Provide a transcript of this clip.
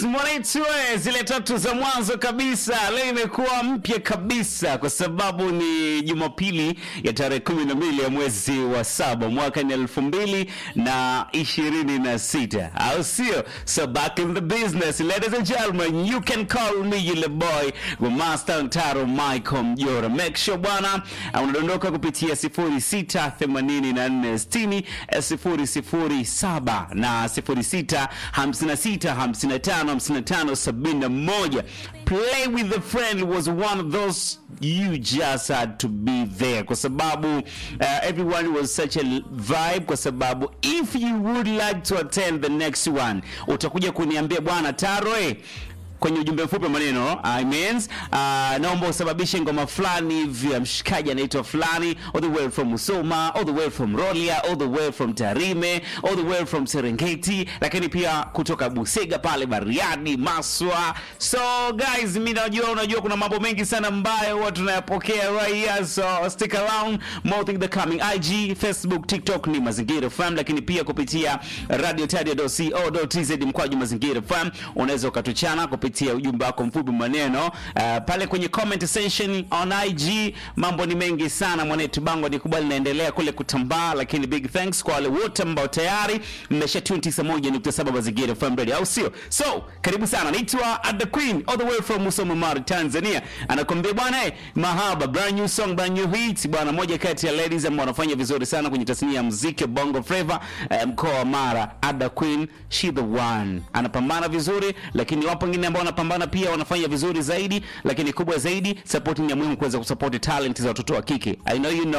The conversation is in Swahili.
Mwanitue zile tatu za mwanzo kabisa, leo imekuwa mpya kabisa kwa sababu ni Jumapili ya tarehe kumi na mbili ya mwezi wa saba mwaka ni elfu mbili na ishirini na sita au sio? So back in the business ladies and gentlemen, you can call me yule boy wa Master Ntaro Michael Mjora. Make sure bwana unadondoka kupitia 068460 007 na 0656555571. Play with a friend was one of those you just had to be there kwa sababu uh, everyone was such a vibe kwa sababu if you would like to attend the next one utakuja kuniambia bwana Taro eh, kwenye ujumbe mfupi wa maneno I means, uh, naomba usababishe ngoma fulani hivi ya mshikaji anaitwa fulani all the way from Musoma all the way from Rolia all the way from Tarime all the way from Serengeti lakini pia kutoka Busega pale Bariadi Maswa so guys mimi najua unajua kuna mambo mengi sana ambayo huwa tunayapokea right here so stick around more things that coming IG Facebook TikTok ni Mazingira FM lakini pia kupitia radiotadia.co.tz mkwaju Mazingira FM unaweza ukatuchana kupitia ujumbe wako mfupi maneno uh, pale kwenye comment section on IG. Mambo ni mengi sana mwanetu, bango ni kubwa linaendelea kule kutambaa, lakini big thanks kwa wale wote ambao tayari mmesha tune 91.7 Mazingira FM Radio, au sio? So karibu sana, naitwa Ada Queen all the way from Musoma Mara, Tanzania, anakuambia bwana eh, mahaba brand new song brand new hit bwana, moja kati ya ladies ambao wanafanya vizuri sana kwenye tasnia ya muziki Bongo Flava eh, mkoa wa Mara. Ada Queen she the one, anapambana vizuri, lakini wapo wengine ambao wanapambana pia wanafanya vizuri zaidi, lakini kubwa zaidi support ni ya muhimu kuweza kusupport talent za watoto wa kike. I know you know